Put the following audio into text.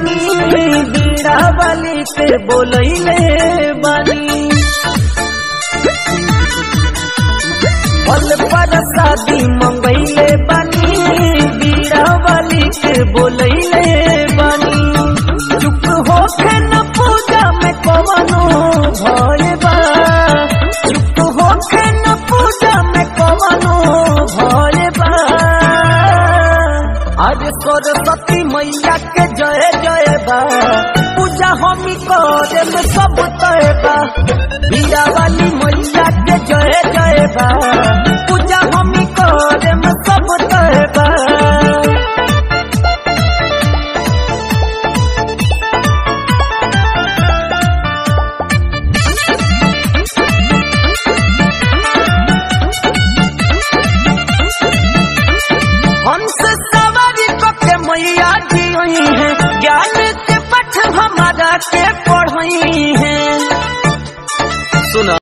बानी बीड़ा वाली के बोलैले बानी फल पर शादी मंगैले बानी बीड़ा वाली के बोलैले बानी चुप होके न पूजा में कवनो भय बा चुप होके न पूजा में कवनो भय बा आज सरस्वती मैया के जय जय बा पूजा हमी करे में सब तय बा बीरा वाली मैया के जय जय बा पूजा हमी करे में सब तय बा हंस सवारी के मैया जी हुई है ज्ञान के पठ हमारा के पढ़ई है